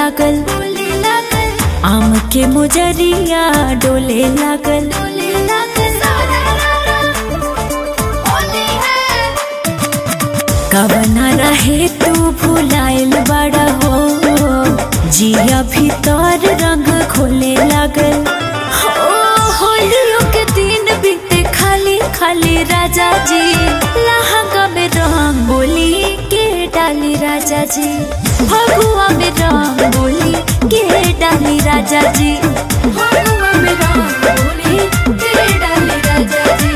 लागल बोले लागल आम के मुजरिया डोले लागल डोले लागल कवना रहे तू भुलाइल बड़ा हो जिया भीतर रंग खोले लागल हो होलियों के दिन बीते खाली खाली राजा जी लहंगा में रंग बोली के डाली राजा जी भगुआ में रंग बोली के डाली राजा जी भगुआ में रंग बोली के डाली राजा जी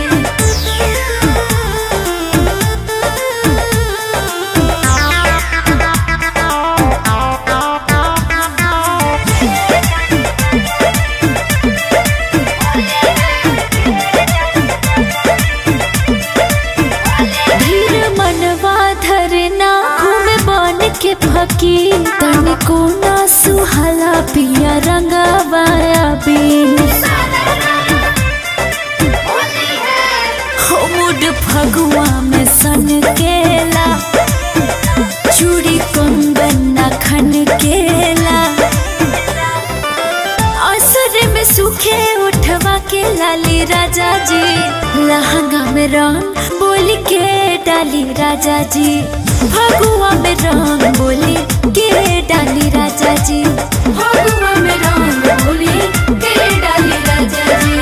धीर मनवा धरना घूमे बन के फकी तनिको ना सुहाला पिया रंगवाया बीन हो मुड फगुआ में सन केला चूड़ी कंगन ना खन केला असर में सूखे उठवा के लाली राजा जी लहंगा में रंग बोली के डाली राजा जी भगुआ में रंग बोली के डाली राजा जी भगुआ में रंग बोली के डाली राजा जी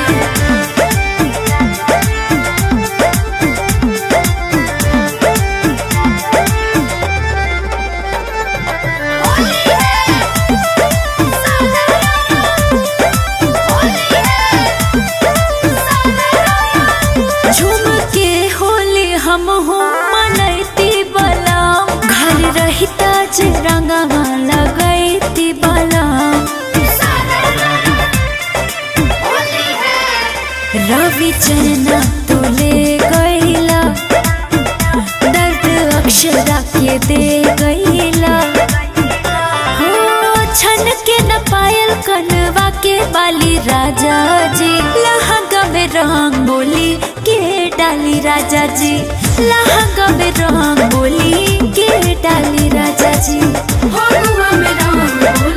झूम के होली हम हो मनैती बलाम घर रहिता जे रंगवा लगैती बलाम रवि चना तुले गईला दर्द अक्षरा के दे गईला हो छन के न पायल कनवा के बाली राजा जी लहंगा में रंग बोली के डाली राजा जी लहंगा में रंग बोली के डाली राजा जी भगवा में रंग बोली